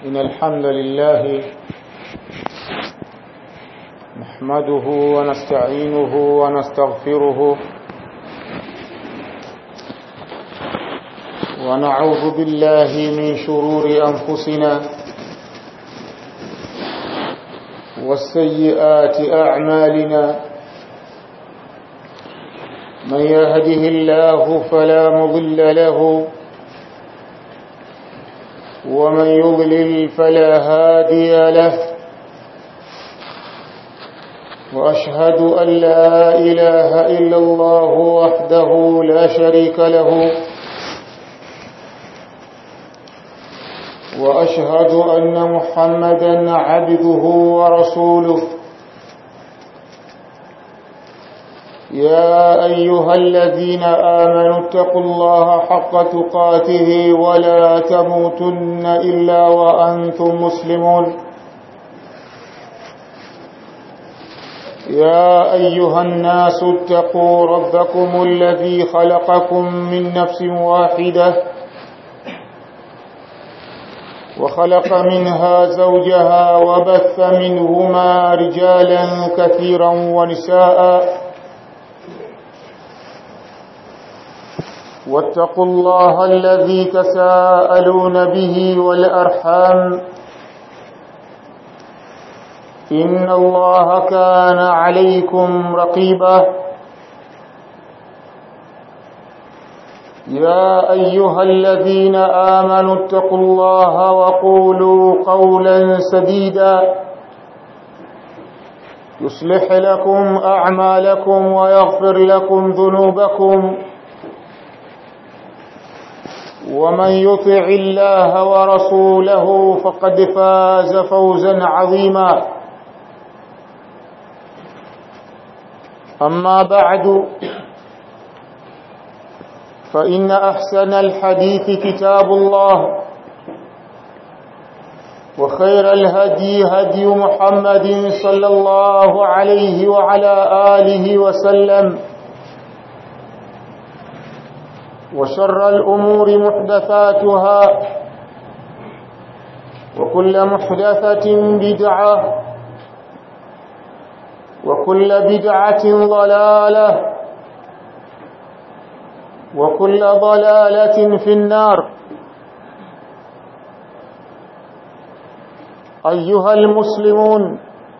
إن الحمد لله نحمده ونستعينه ونستغفره ونعوذ بالله من شرور أنفسنا والسيئات أعمالنا من يهده الله فلا مضل له ومن يضلل فلا هادي له وأشهد أن لا إله إلا الله وحده لا شريك له وأشهد أن محمدا عبده ورسوله يا أيها الذين آمنوا اتقوا الله حق تقاته ولا تموتن إلا وأنتم مسلمون يا أيها الناس اتقوا ربكم الذي خلقكم من نفس واحدة وخلق منها زوجها وبث منهما رجالا كثيرا ونساء واتقوا الله الذي تساءلون به والأرحام إن الله كان عليكم رقيبا يا أيها الذين آمنوا اتقوا الله وقولوا قولا سديدا يصلح لكم أعمالكم ويغفر لكم ذنوبكم ومن يطع الله ورسوله فقد فاز فوزا عظيما أما بعد فإن أحسن الحديث كتاب الله وخير الهدي هدي محمد صلى الله عليه وعلى آله وسلم وشر الأمور محدثاتها وكل محدثة بدعة وكل بدعة ضلالة وكل ضلالة في النار أيها المسلمون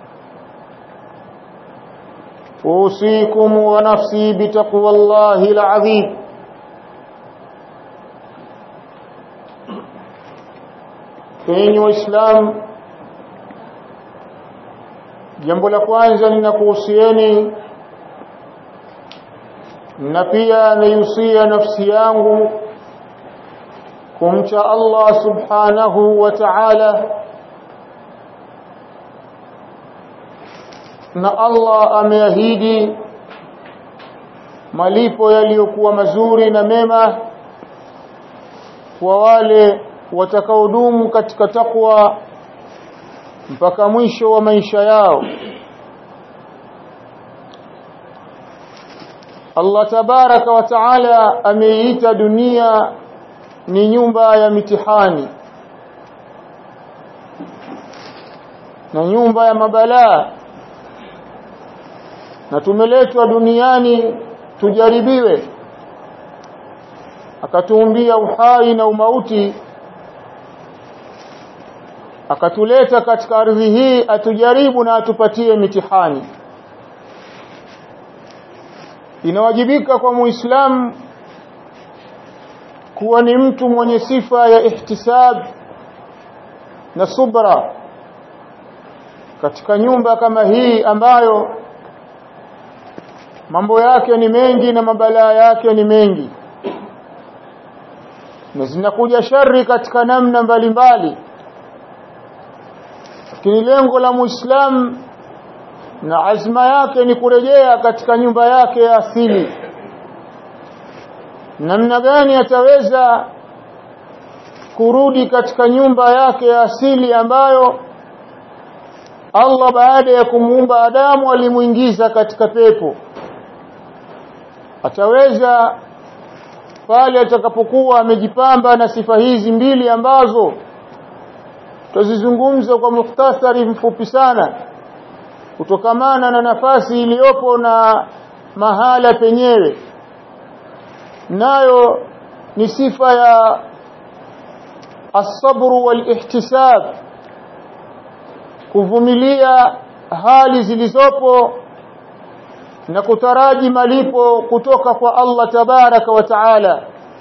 أوصيكم ونفسي بتقوى الله العظيم enyi waislamu jambo la kwanza ninakuhusieni na pia naihusia nafsi yangu kumcha Allah subhanahu wa ta'ala na Allah ameahidi malipo yaliyokuwa mazuri na mema kwa wale watakaodumu katika takwa mpaka mwisho wa maisha yao Allah tabaraka wa taala ameiita dunia ni nyumba ya mitihani na nyumba ya mabalaa na tumeletwa duniani tujaribiwe akatuumbia uhai na umauti akatuleta katika ardhi hii atujaribu na atupatie mitihani inawajibika kwa muislamu kuwa ni mtu mwenye sifa ya ihtisab na subra katika nyumba kama hii ambayo mambo yake ni mengi na mabalaa yake ni mengi na zinakuja shari katika namna mbalimbali lakini lengo la muislamu na azma yake ni kurejea katika nyumba yake ya asili namna gani ataweza kurudi katika nyumba yake ya asili ambayo Allah baada ya kumuumba Adamu alimuingiza katika pepo ataweza pale atakapokuwa amejipamba na sifa hizi mbili ambazo tuzizungumza kwa mukhtasari mfupi sana kutokamana na nafasi iliyopo na mahala penyewe nayo ni sifa ya الصبر والاحتساب kuvumilia hali zilizopo na kutaraji malipo kutoka kwa Allah tabaraka wa taala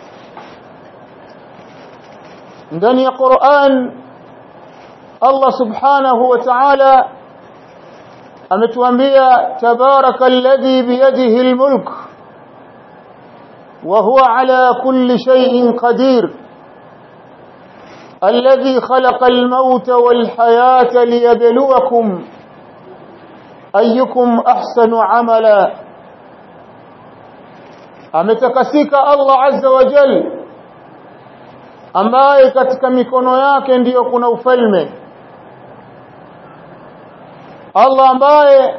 ndani ya Qur'an Allah subhanahu wa ta'ala ametuambia tabaraka alladhi biyadihi almulk wa huwa ala kulli shay'in qadir الذي خلق الموت والحياة ليبلوكم أيكم أحسن عملا ametakasika Allah azza wa jal ambaye katika mikono yake ndiyo kuna ufalme Allah ambaye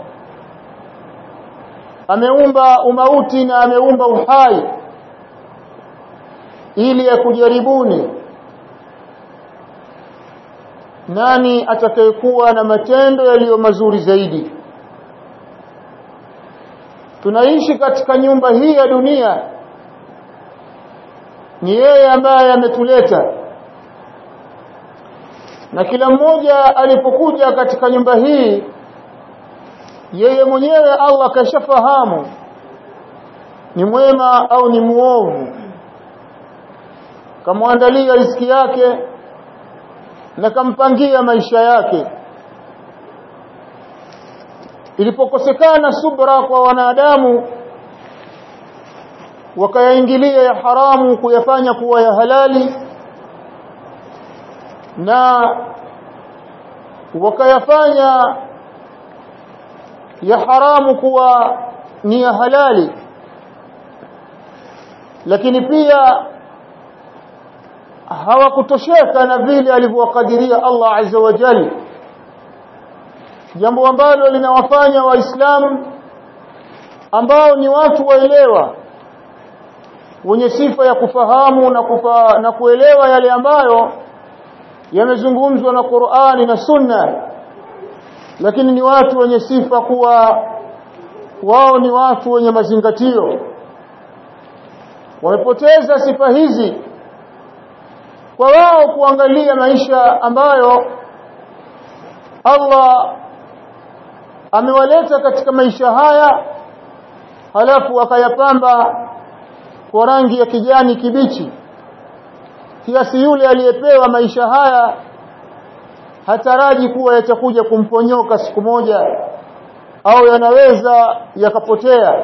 ameumba umauti na ameumba uhai ili akujaribuni nani atakayekuwa na matendo yaliyo mazuri zaidi tunaishi katika nyumba hii ya dunia ni yeye ambaye ametuleta na kila mmoja alipokuja katika nyumba hii yeye mwenyewe Allah kashafahamu ni mwema au ni muovu kamwandalia riziki yake na kampangia maisha yake ilipokosekana subra kwa wanadamu wakayaingilia ya haramu kuyafanya kuwa ya halali na wakayafanya ya haramu kuwa ni ya halali lakini pia hawakutosheka na vile alivyowakadiria Allah azza wa jalla jambo ambalo linawafanya waislamu ambao ni watu waelewa wenye sifa ya kufahamu na, kufa, na kuelewa yale ambayo yamezungumzwa na Qur'ani na Sunna lakini ni watu wenye sifa kuwa wao ni watu wenye mazingatio wamepoteza sifa hizi kwa wao kuangalia maisha ambayo Allah amewaleta katika maisha haya halafu akayapamba kwa rangi ya kijani kibichi kiasi yule aliyepewa maisha haya hataraji kuwa yatakuja kumponyoka siku moja au yanaweza yakapotea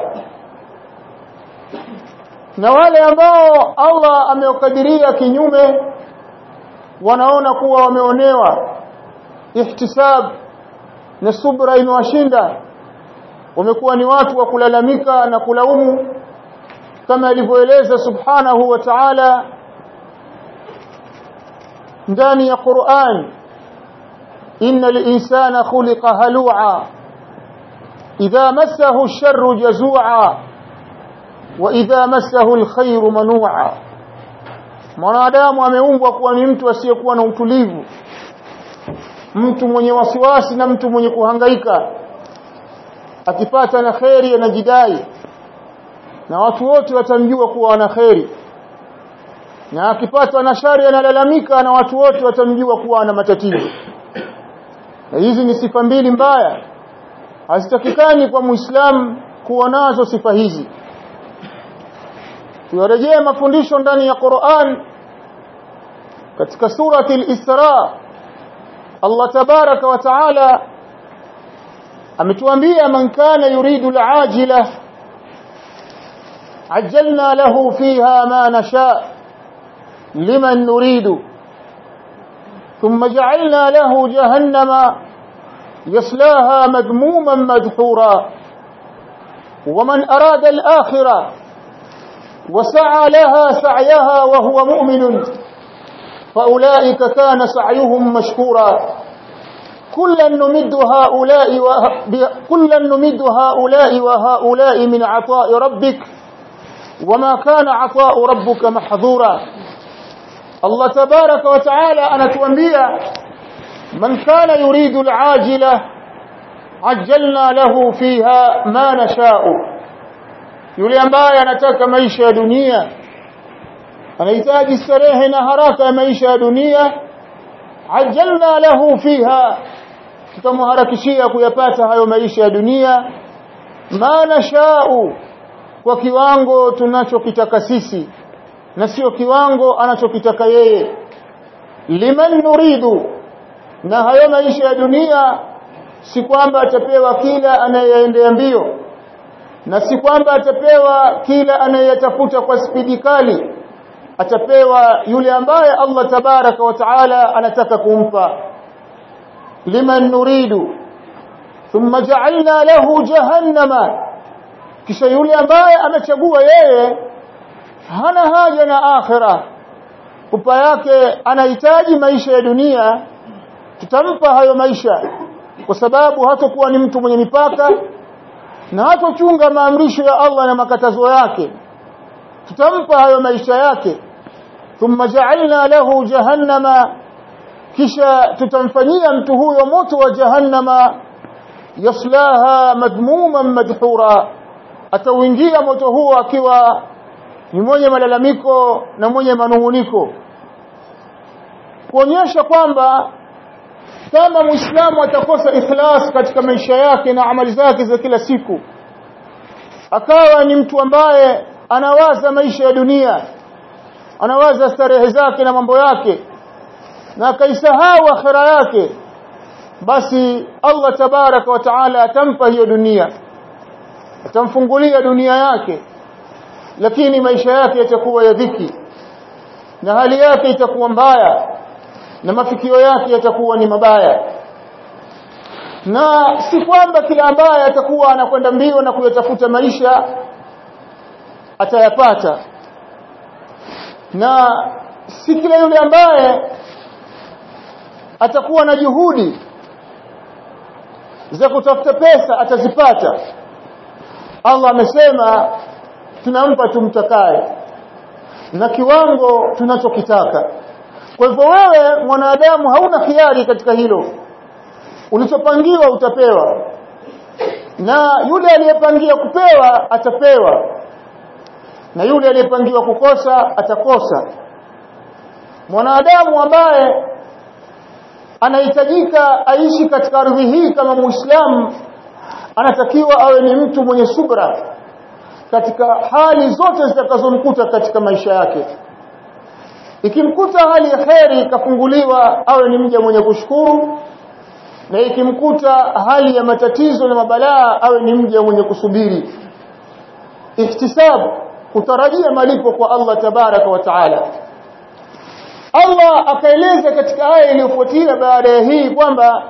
na wale ambao Allah ameukadiria kinyume wanaona kuwa wameonewa ihtisab na subra imewashinda wamekuwa ni watu wa kulalamika na kulaumu kama alivyoeleza subhanahu wa ta'ala ndani ya Qur'an innal insana khuliqa halu'a idha massahu ash-sharru jazu'a wa idha massahu al-khayru manu'a mwanadamu ameumbwa kuwa ni mtu asiyekuwa na utulivu mtu mwenye wasiwasi na mtu mwenye kuhangaika akipata na kheri anajidai na watu wote watamjua kuwa ana kheri na akipata na shari analalamika na watu wote watamjua kuwa ana matatizo na hizi ni sifa mbili mbaya hazitakikani kwa muislamu kuwa nazo sifa hizi tuyarejee mafundisho ndani ya Qur'an katika surati al-Isra Allah tabaraka wa taala ametuambia man kana yuridu al-ajila ajjalna lahu fiha ma nasha liman nuridu ثم جعلنا له جهنم يصلاها مذموما مدحورا ومن أراد الآخرة وسعى لها سعيها وهو مؤمن فأولئك كان سعيهم مشكورا كلا نمد هؤلاء وه... كلا نمد هؤلاء وهؤلاء من عطاء ربك وما كان عطاء ربك محظورا الله تبارك وتعالى أنا تنبيه من كان يريد العاجلة عجلنا له فيها ما نشاء yule ambaye anataka maisha ya dunia anahitaji starehe na haraka ya maisha ya dunia ajalna lahu fiha tutamharakishia kuyapata hayo maisha ya dunia ma nashau kwa kiwango tunachokitaka sisi na sio kiwango anachokitaka yeye liman nuridu na hayo maisha ya dunia si kwamba atapewa kila anayeendea mbio na si kwamba atapewa kila anayetafuta kwa spidi kali atapewa yule ambaye Allah tabaraka wa taala anataka kumpa liman nuridu thumma ja'alna lahu jahannama kisha yule ambaye amechagua yeye hana haja na akhira upa yake anahitaji maisha ya dunia tutampa hayo maisha kwa sababu hatakuwa ni mtu mwenye mipaka na hatochunga maamrisho ya Allah na makatazo yake tutampa hayo maisha yake thumma ja'alna lahu jahannama kisha tutamfanyia mtu huyo moto wa jahannama yaslaha madmuman madhura atauingia moto huo akiwa ni mwenye malalamiko na mwenye manunguniko kuonyesha kwamba kama muislamu atakosa ikhlas katika maisha yake na amali zake za kila siku akawa ni mtu ambaye anawaza maisha ya dunia anawaza starehe zake na mambo yake na akaisahau akhira yake basi Allah tabaraka wa taala atampa hiyo dunia atamfungulia dunia yake lakini maisha yake yatakuwa ya dhiki na hali yake itakuwa mbaya na mafikio yake yatakuwa ni mabaya na si kwamba kila ambaye atakuwa anakwenda mbio na kuyatafuta maisha atayapata na si kila yule ambaye atakuwa na juhudi za kutafuta pesa atazipata Allah amesema tunampa tumtakaye na kiwango tunachokitaka kwa hivyo wewe mwanadamu hauna khiari katika hilo ulichopangiwa utapewa na yule aliyepangia kupewa atapewa na yule aliyepangiwa kukosa atakosa mwanadamu ambaye anahitajika aishi katika ardhi hii kama muislamu anatakiwa awe ni mtu mwenye subra katika hali zote zitakazomkuta katika maisha yake ikimkuta hali ya kheri ikafunguliwa awe ni mja mwenye kushukuru na ikimkuta hali ya matatizo na mabalaa awe ni mja mwenye kusubiri ihtisab kutarajia malipo kwa Allah tabaraka wa taala Allah akaeleza katika aya iliyofuatia baada ya hii kwamba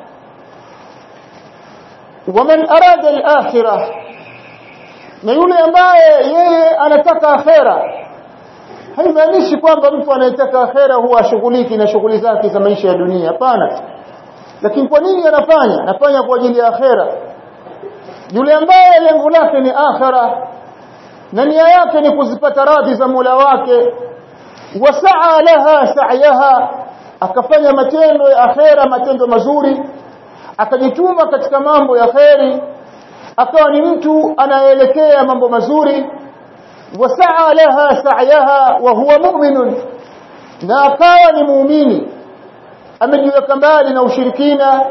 waman arada al-akhirah na yule ambaye yeye anataka akhera haimaanishi kwamba mtu anayetaka akhera huwa ashughuliki na shughuli zake za maisha ya dunia hapana lakini kwa nini anafanya anafanya kwa ajili ya akhera yule ambaye lengo lake ni akhera na nia yake ni kuzipata radhi za Mola wake wasaa laha sa'yaha akafanya matendo ya akhera matendo mazuri akajituma katika mambo ya kheri akawa ni mtu anaelekea mambo mazuri wasaa laha sa'yaha wa huwa mu'minun na akawa ni muumini amejiweka mbali na ushirikina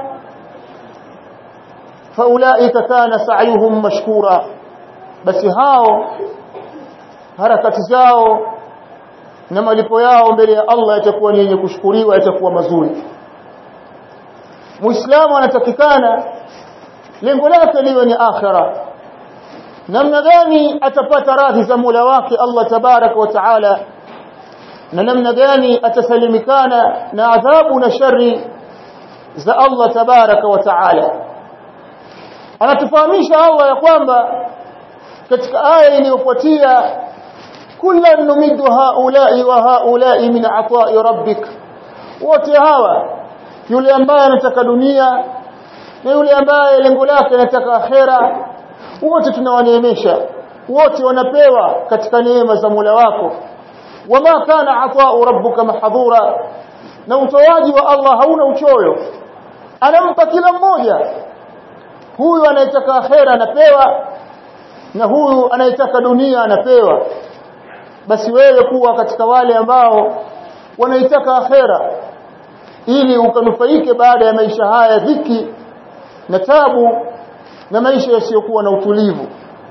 faulaika kana sa'yuhum mashkura basi hao harakati zao na malipo yao mbele ya Allah yatakuwa ni yenye kushukuriwa yatakuwa mazuri muislamu anatakikana lengo lake liwe ni akhira namna gani atapata radhi za Mola wake Allah tabarak wa taala na namna gani atasalimikana na adhabu na shari za Allah tabarak wa taala anatufahamisha Allah ya kwamba katika aya iliyofuatia kullan numiddu haula'i wa haula'i min ata'i rabbik wote hawa yule ambaye anataka dunia na yule ambaye lengo lake anataka akhera wote tunawaneemesha wote wanapewa katika neema za Mola wako wama kana ata'u rabbuka mahdhura na utoaji wa Allah hauna uchoyo anampa kila mmoja huyu anayetaka akhera anapewa na huyu anayetaka dunia anapewa basi wewe kuwa katika wale ambao wanaitaka akhera ili ukanufaike baada ya maisha haya dhiki na tabu na maisha yasiyokuwa na utulivu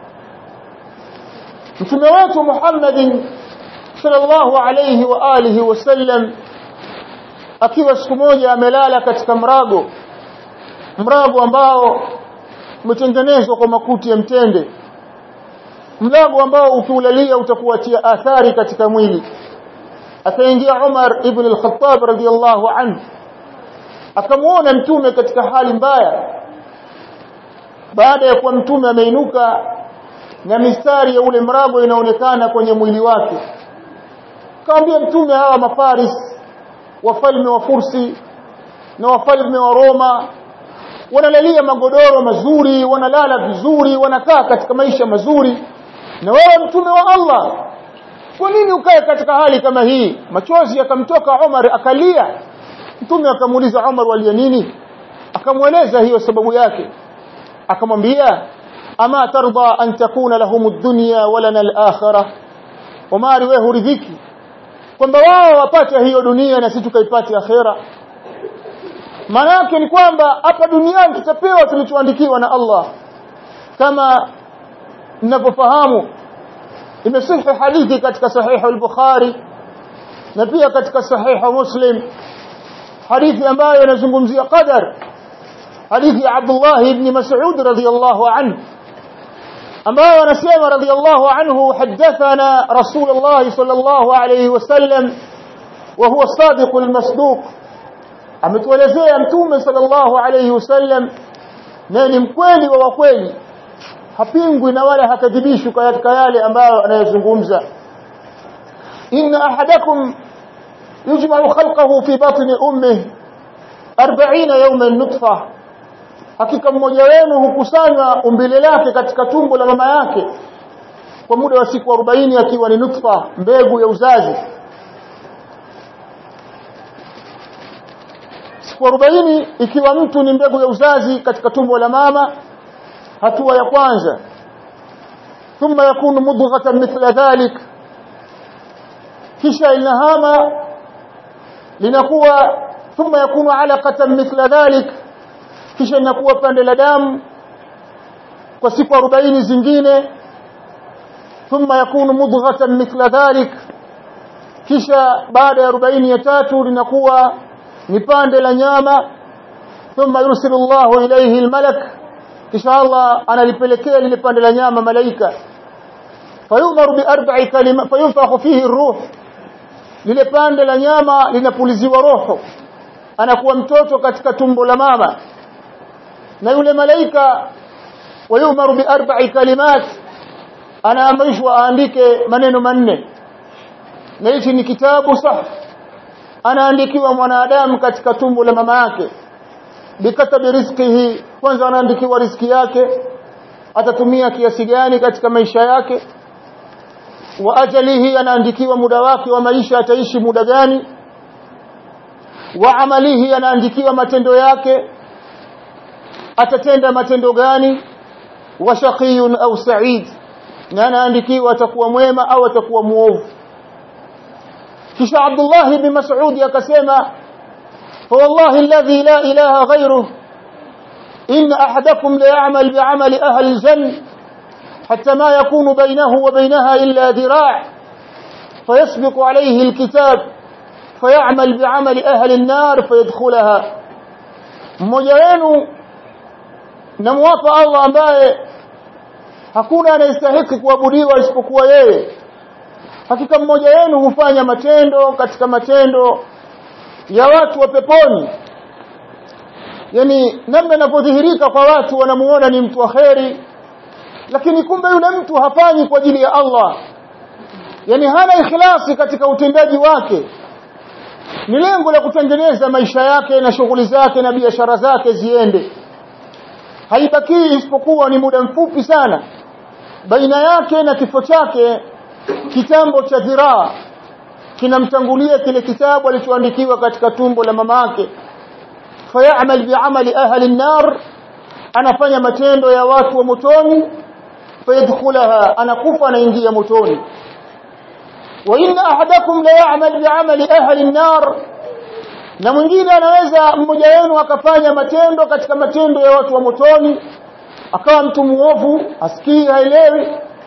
mtume wetu Muhammadin sallallahu alayhi wa alihi wasallam akiwa siku moja amelala katika mrago mrago ambao umetengenezwa kwa makuti ya mtende mlago ambao ukiulalia utakuatia athari katika mwili akaingia Umar ibn al-Khattab radiyallahu anhu akamuona mtume katika hali mbaya baada ya kuwa mtume ameinuka na mistari ya ule mrago inaonekana kwenye mwili wake kaambia mtume hawa mafaris wafalme wa Fursi na wafalme wa Roma wanalalia magodoro mazuri wanalala vizuri wanakaa katika maisha mazuri na wewe mtume wa Allah kwa nini ukae katika hali kama hii machozi yakamtoka Umar akalia mtume akamuuliza Umar walia nini akamweleza hiyo sababu yake akamwambia ama tarda an takuna lahum ad-dunya wa lana al-akhirah Umar wewe huridhiki kwamba wao wapate hiyo dunia na sisi tukaipate akhera maana yake ni kwamba hapa duniani tutapewa tulichoandikiwa na Allah kama mnapofahamu imesihi hadithi katika sahihu al-Bukhari na pia katika sahihu Muslim hadithi ambayo inazungumzia qadar hadithi ya Abdullah ibn Mas'ud radhiyallahu anhu ambayo anasema radhiyallahu anhu hadathana Rasulullah sallallahu alayhi wasallam wa huwa sadiq al-masduq ametuelezea mtume sallallahu alayhi wasallam na ni mkweli wa wakweli hapingwi na wala hakadhibishwi katika yale ambayo anayozungumza inna ahadakum yujma'u khalqahu fi batni ummihi 40 yawman nutfa hakika mmoja wenu hukusanywa umbile lake katika tumbo la mama yake kwa muda wa siku 40 akiwa ni nutfa mbegu ya uzazi siku 40 ikiwa mtu ni mbegu ya uzazi katika tumbo la mama hatua ya kwanza thumma yakunu mudghatan mithla dhalik kisha inahama linakuwa thumma yakunu alaqatan mithla dhalik kisha inakuwa pande la damu kwa siku 40 zingine thumma yakunu mudghatan mithla dhalik kisha baada ya 40 ya tatu linakuwa ni pande la nyama thumma yursilu Allahu ilayhi almalak kisha Allah analipelekea lile pande la nyama malaika fayumaru bi arba'i kalima fayunfakhu fihi ar-ruh lile pande la nyama linapuliziwa roho anakuwa mtoto katika tumbo la mama na yule malaika wayumaru bi arba'i kalimat anaamrishwa aandike maneno manne na hichi ni kitabu sah anaandikiwa mwanadamu katika tumbo la mama yake bikatabi rizqihi kwanza anaandikiwa riziki yake atatumia kiasi gani katika maisha yake wa ajalihi anaandikiwa muda wake wa maisha ataishi muda gani wa amalihi anaandikiwa matendo yake atatenda matendo gani wa shaqiyun au sa'id na anaandikiwa atakuwa mwema au atakuwa muovu kisha Abdullah ibn Mas'ud akasema فوالله الذي لا إله غيره إن أحدكم ليعمل بعمل أهل الجنة حتى ما يكون بينه وبينها إلا ذراع فيسبق عليه الكتاب فيعمل بعمل أهل النار فيدخلها mmoja wenu namwapa Allah ambaye hakuna anayestahili kuabudiwa isipokuwa yeye hakika mmoja wenu hufanya matendo katika matendo ya watu wa peponi yani namna inapodhihirika kwa watu wanamuona ni mtu wa kheri lakini kumbe yule mtu hafanyi kwa ajili ya Allah yani hana ikhlasi katika utendaji wake ni lengo la kutengeneza maisha yake na shughuli zake na biashara zake ziende haibaki isipokuwa ni muda mfupi sana baina yake na kifo chake kitambo cha dhiraa kinamtangulia kile kitabu alichoandikiwa katika tumbo la mamake fayamal bi'amali ahli an-nar anafanya matendo ya watu wa motoni fayadkhulaha anakufa anaingia motoni wa inna ahadakum la ya'mal bi'amali ahli an-nar na mwingine anaweza mmoja wenu akafanya matendo katika matendo ya watu wa motoni akawa mtu muovu asikii haelewi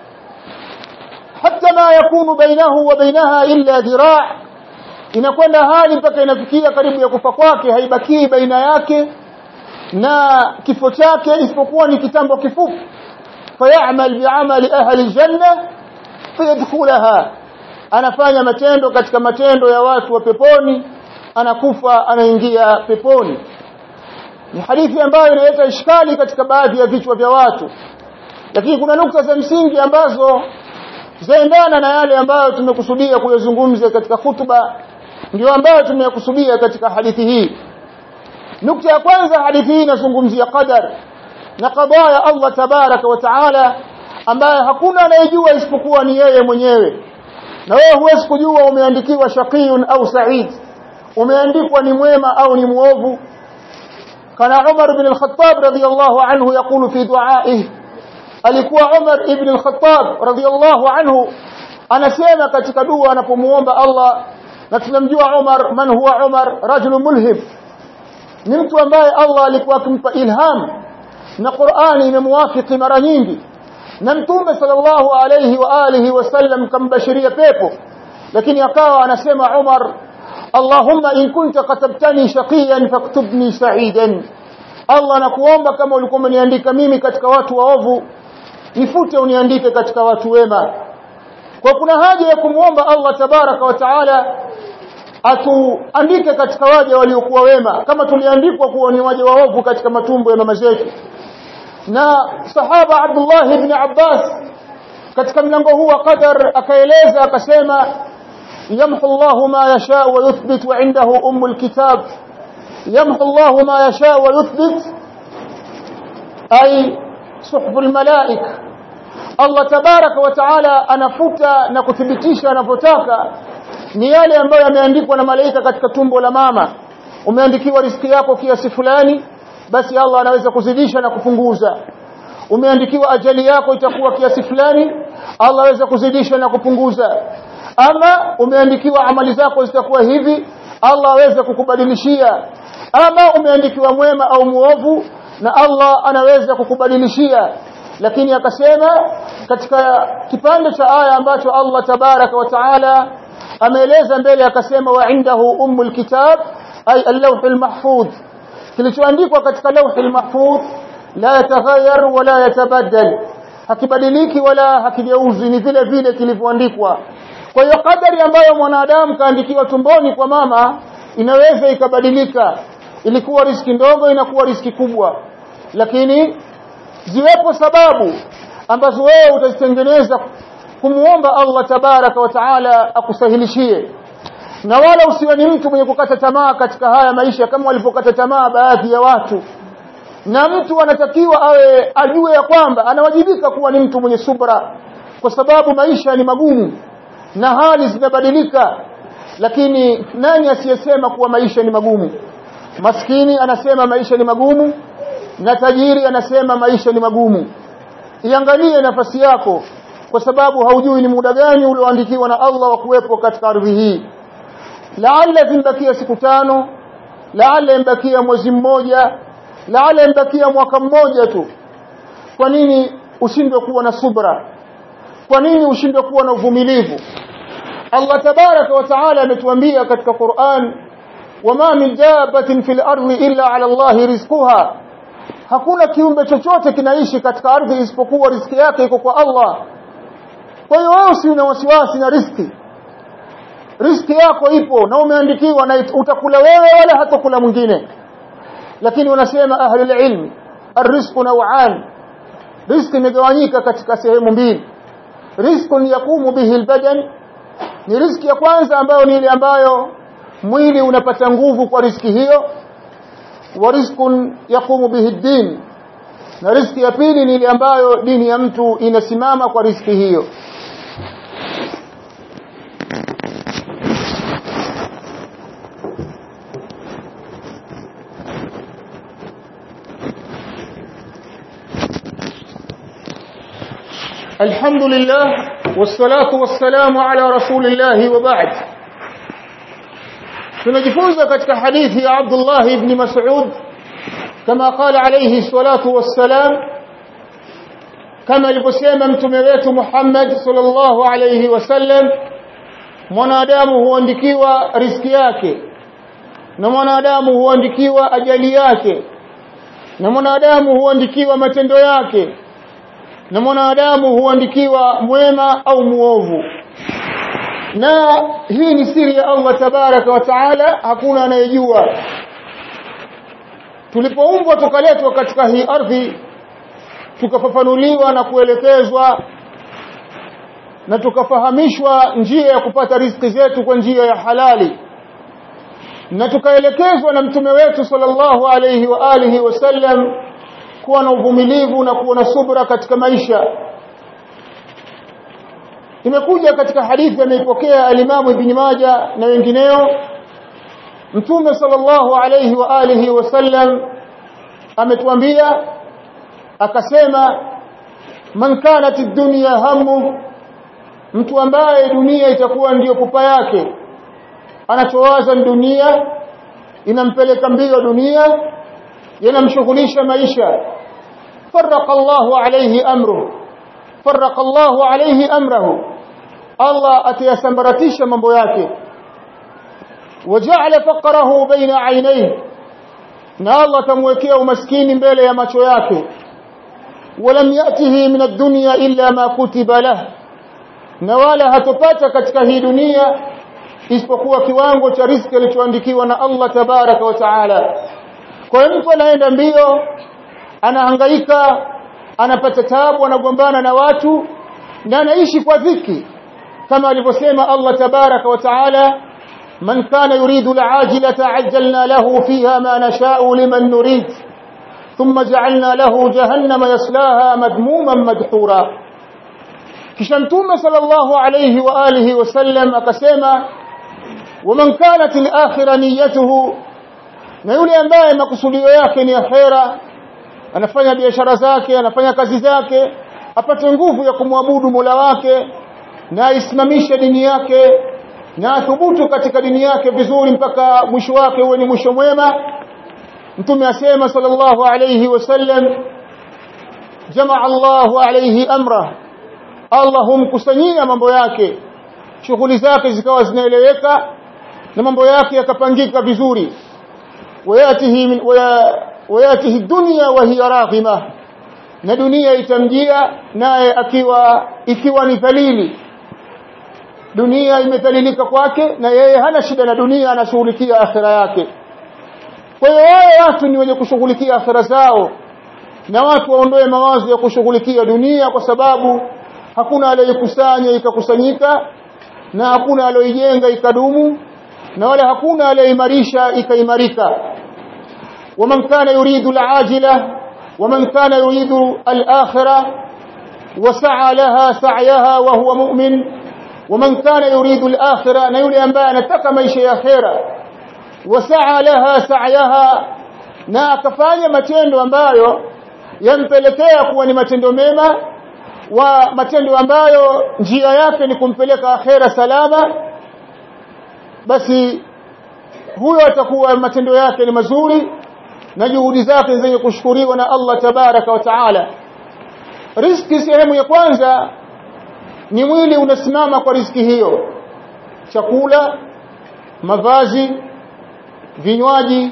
hata ma yakunu bainahu wa bainaha illa dhiraa inakwenda hali mpaka inafikia karibu ya kufa kwake haibakii baina yake na kifo chake isipokuwa ni kitambo kifupi fayamal bi'amali ahli aljanna fayadkhulaha anafanya matendo katika matendo ya watu wa peponi anakufa anaingia peponi ni hadithi ambayo inaleta ishkali katika baadhi ya vichwa vya watu lakini kuna nukta za msingi ambazo zaendana na yale ambayo tumekusudia kuyazungumza katika hutuba ndio ambayo tumekusudia katika hadithi hii nukta ya kwanza hadithi hii inazungumzia qadar na qadaya ya Allah tabaraka wa taala ambaye hakuna anayejua isipokuwa ni yeye mwenyewe na wewe huwezi kujua umeandikiwa shaqiyun au sa'id umeandikwa ni mwema au ni muovu kana Umar ibn al-Khattab radiyallahu anhu yakulu fi du'a'ihi alikuwa Umar ibn al-Khattab radiyallahu anhu anasema katika dua anapomuomba Allah na tunamjua Umar man huwa Umar rajul mulhim ni mtu ambaye Allah alikuwa akimpa ilham na Qur'ani imemwafiki mara nyingi na mtume sallallahu alayhi wa alihi wasallam kambashiria pepo lakini akawa anasema Umar Allahumma in kunta katabtani shaqiyan faktubni sa'idan Allah nakuomba kama ulikuwa umeniandika mimi katika watu waovu nifute uniandike katika watu wema kwa kuna haja ya kumuomba Allah tabaraka wa taala atuandike katika waja waliokuwa wema kama tuliandikwa kuwa ni waja waovu katika matumbo ya mama zetu na sahaba Abdullah ibn Abbas katika mlango huu wa qadar akaeleza akasema yamhu Allah ma yasha wa yuthbit wa indahu umul kitab yamhu Allah ma yasha wa yuthbit ay suhbul malaika Allah tabaraka wa taala anafuta na kuthibitisha anavyotaka ni yale ambayo yameandikwa na malaika katika tumbo la mama umeandikiwa riziki yako kiasi fulani basi Allah anaweza kuzidisha na kupunguza umeandikiwa ajali yako itakuwa kiasi fulani Allah anaweza kuzidisha na kupunguza ama umeandikiwa amali zako zitakuwa hivi Allah aweza kukubadilishia ama umeandikiwa mwema au muovu na Allah anaweza kukubadilishia lakini akasema katika kipande cha aya ambacho Allah tabaraka wa taala ameeleza mbele akasema wa indahu ummul kitab ay al-lawhul mahfuz kilichoandikwa katika lawhul mahfuz la yataghayyar wala yatabaddal hakibadiliki wala hakigeuzi ni vile vile kilivyoandikwa kwa hiyo kadari ambayo mwanadamu kaandikiwa tumboni kwa mama inaweza ikabadilika ilikuwa riski ndogo inakuwa riski kubwa lakini ziwepo sababu ambazo wewe utazitengeneza kumuomba Allah tabaraka wa taala akusahilishie na wala usiwe ni mtu mwenye kukata tamaa katika haya maisha kama walipokata tamaa baadhi ya watu na mtu anatakiwa awe ajue ya kwamba anawajibika kuwa ni mtu mwenye subra kwa sababu maisha ni magumu na hali zinabadilika lakini nani asiyesema kuwa maisha ni magumu maskini anasema maisha ni magumu na tajiri anasema maisha ni magumu iangalie nafasi yako kwa sababu haujui ni muda gani ulioandikiwa na Allah wa kuwepo katika ardhi hii laalla zimbakia siku tano laalla imbakia mwezi mmoja laalla imbakia mwaka mmoja tu kwa nini ushindwe kuwa na subra kwa nini ushindwe kuwa na uvumilivu Allah tabaraka wa taala ametuambia katika Qur'an wama min dabatin fil ardi illa ala Allah rizquha hakuna kiumbe chochote kinaishi katika ardhi isipokuwa riziki yake iko kwa Allah kwa hiyo wewe usiwe na wasiwasi na riziki riziki yako ipo na umeandikiwa na utakula wewe wala hatakula mwingine lakini wanasema ahlul ilmi arrizqu naw'an riziki imegawanyika katika sehemu mbili rizqun yaqumu bihi albadan ni riziki ya kwanza ambayo ni ile ambayo mwili unapata nguvu kwa riziki hiyo wa rizqun yaqumu bihi ad-din na riziki ya pili ni ile ambayo dini ya mtu inasimama kwa riziki hiyo الحمد لله والصلاة والسلام على رسول الله وبعد tunajifunza katika hadithi ya Abdullah ibn Mas'ud kama qala alayhi salatu wassalam kama alivyosema mtume wetu Muhammad sallallahu alayhi wasallam mwanadamu huandikiwa riski yake na mwanadamu huandikiwa ajali yake na mwanadamu huandikiwa matendo yake na mwanadamu huandikiwa mwema au muovu na hii ni siri ya Allah tabaraka wa taala hakuna anayejua tulipoumbwa tukaletwa katika hii ardhi tukafafanuliwa na kuelekezwa na tukafahamishwa njia ya kupata riziki zetu kwa njia ya halali na tukaelekezwa na mtume wetu sallallahu alayhi wa alihi wasallam kuwa na uvumilivu na kuwa na subra katika maisha imekuja katika hadithi ameipokea alimamu ibn Majah na wengineo mtume sallallahu alayhi wa alihi wasallam ametuambia akasema man kanat ad-dunya hammu mtu ambaye dunia itakuwa ndiyo pupa yake anachowaza dunia inampeleka mbio dunia yanamshughulisha maisha farraqa Allahu alayhi amruhu farraqa Allahu alayhi amrahu Allah atayasambaratisha mambo yake waja'ala faqrahu baina aynayhi na Allah tamwekea umaskini mbele ya macho yake ولم يأته من الدنيا إلا ما كتب له na wala hatopata katika hii dunia isipokuwa kiwango cha riziki kilichoandikiwa na Allah tabaraka wa taala kwa hiyo mtu anaenda mbio anahangaika anapata taabu anagombana na watu na anaishi kwa dhiki kama alivyosema Allah tabaraka wa taala man kana yuridu al'ajilata ajjalna lahu fiha ma nasha'u liman nurid thumma ja'alna lahu jahannama yaslaha madmuman madhura kisha mtume sallallahu alayhi wa alihi wasallam akasema waman kanat al-akhirah niyyatuhu na yule ambaye makusudio yake ni akhera anafanya biashara zake anafanya kazi zake apate nguvu ya kumwabudu Mola wake na aisimamishe dini yake na athubutu katika dini yake vizuri mpaka mwisho wake uwe ni mwisho mwema mtume asema sallallahu alayhi wasallam jamaa Allahu alayhi amra Allah humkusanyia mambo yake shughuli zake zikawa zinaeleweka na mambo yake yakapangika vizuri wayatihi min wayatihi dunya wa hiya raghima na dunia itamjia naye akiwa ikiwa ni dhalili dunia imedhalilika kwake na yeye hana shida na dunia anashughulikia akhira yake kwa hiyo wao watu ni wenye kushughulikia akhira zao na watu waondoe mawazo ya kushughulikia dunia kwa sababu hakuna aliyekusanya ikakusanyika na hakuna aliyoijenga ikadumu na wala hakuna aliyeimarisha ikaimarika waman kana yuridu alajila waman kana yuridu alakhirah wasa'a laha sa'yaha wa huwa mu'min waman kana yuridu alakhirah na yule ambaye anataka maisha ya akhera wasa'a laha sa'yaha na akafanya matendo ambayo yampelekea kuwa ni matendo mema wa matendo ambayo njia yake ni kumpeleka akhera salama basi huyo atakuwa matendo yake ni mazuri na juhudi zake zenye kushukuriwa na Allah tabaraka wa taala riski sehemu ya kwanza ni mwili unasimama kwa riski hiyo chakula mavazi vinywaji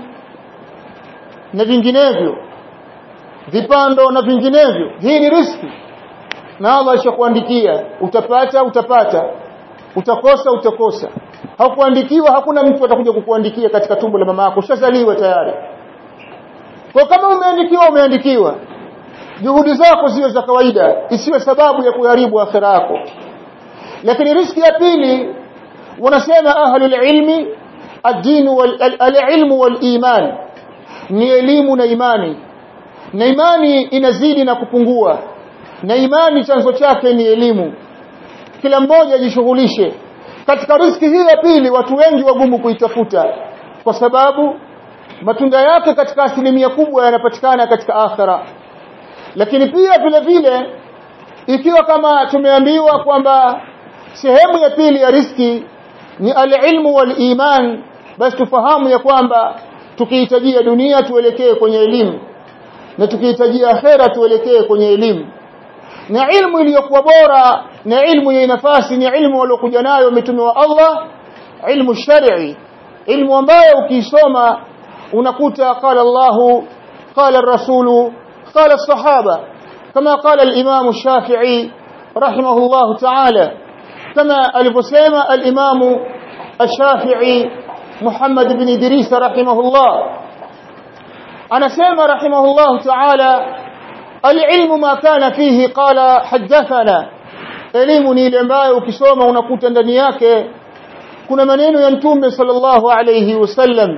na vinginevyo vipando na vinginevyo hii ni riski na Allah ashakuandikia utapata utapata utakosa utakosa hakuandikiwa hakuna mtu atakuja kukuandikia katika tumbo la mama yako ushazaliwa tayari kwa kama umeandikiwa umeandikiwa juhudi zako ziwe za kawaida isiwe sababu ya kuharibu akhira yako lakini riski ya pili wanasema ahlul ilmi ad-din wal al-ilm wal iman ni elimu na imani na imani inazidi na kupungua na imani chanzo chake ni elimu kila mmoja ajishughulishe katika riski hii ya pili watu wengi wagumu kuitafuta kwa sababu matunda yake katika asilimia kubwa yanapatikana katika akhira lakini pia vile vile ikiwa kama tumeambiwa kwamba sehemu ya pili ya riski ni alilmu waliman basi tufahamu ya kwamba tukihitajia dunia tuelekee kwenye elimu na tukihitajia akhera tuelekee kwenye elimu na ilmu iliyokuwa bora na ilmu yenye nafasi ni ilmu waliokuja nayo mitume wa Allah ilmu shar'i ilmu ambayo ukisoma unakuta qala Allah qala ar-rasul qala as-sahaba kama qala al-imam ash-shafi'i rahimahullah ta'ala kama alivyosema al-imam ash-shafi'i Muhammad ibn Idris rahimahullah anasema rahimahullah ta'ala العلم ما كان فيه قال حدثنا elimu ni ile ambayo ukisoma unakuta ndani yake kuna maneno ya mtume sallallahu alayhi wasallam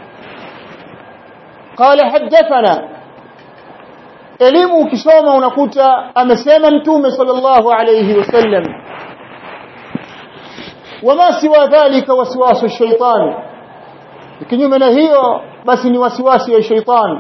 qala hadathana elimu ukisoma unakuta amesema mtume sallallahu alayhi wasallam wama siwa dhalika waswasu shaytan kinyume na hiyo basi ni wasiwasi ya shaytan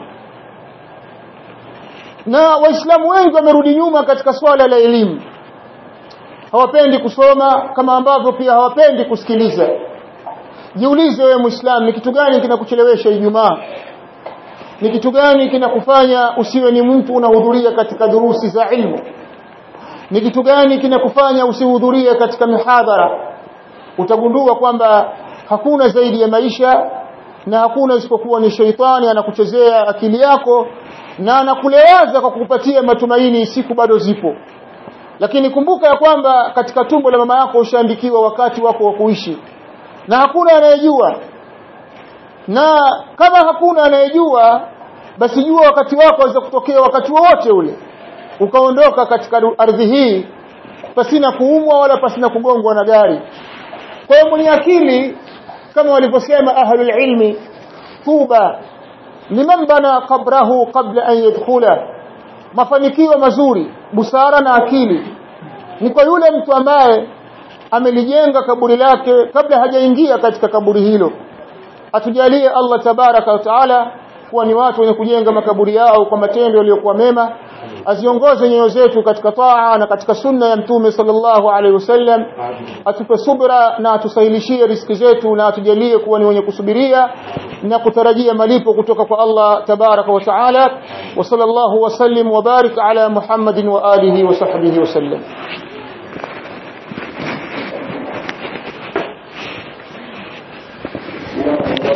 na waislamu wengi wamerudi nyuma katika swala la elimu hawapendi kusoma kama ambavyo pia hawapendi kusikiliza jiulize wewe muislamu ni kitu gani kinakuchelewesha ijumaa ni kitu gani kinakufanya usiwe ni mtu unahudhuria katika durusi za ilmu ni kitu gani kinakufanya usihudhurie katika mihadhara utagundua kwamba hakuna zaidi ya maisha na hakuna isipokuwa ni sheitani anakuchezea akili yako na anakulewaza kwa kukupatia matumaini siku bado zipo lakini kumbuka ya kwamba katika tumbo la mama yako ushaandikiwa wakati wako wa kuishi na hakuna anayejua na kama hakuna anayejua basi jua wakati wako waweza kutokea wakati wowote ule ukaondoka katika ardhi hii pasina kuumwa wala pasina kugongwa na gari kwa hiyo mwenye akili kama walivyosema ahlul ilmi tuba liman bana qabrahu qabla an yadkhula mafanikio mazuri busara na akili ni kwa yule mtu ambaye amelijenga kaburi lake kabla hajaingia katika kaburi hilo atujalie Allah tabaraka wa taala kuwa ni watu wenye kujenga makaburi yao kwa matendo yaliyokuwa mema aziongoze nyoyo zetu katika taa na katika sunna ya mtume sallallahu alaihi wasallam atupe subra na atusahilishie riski zetu na atujalie kuwa ni wenye kusubiria na kutarajia malipo kutoka kwa Allah tabaraka wa taala wa sallallahu wasallim wa barik ala Muhammadin wa alihi wa sahbihi wasallam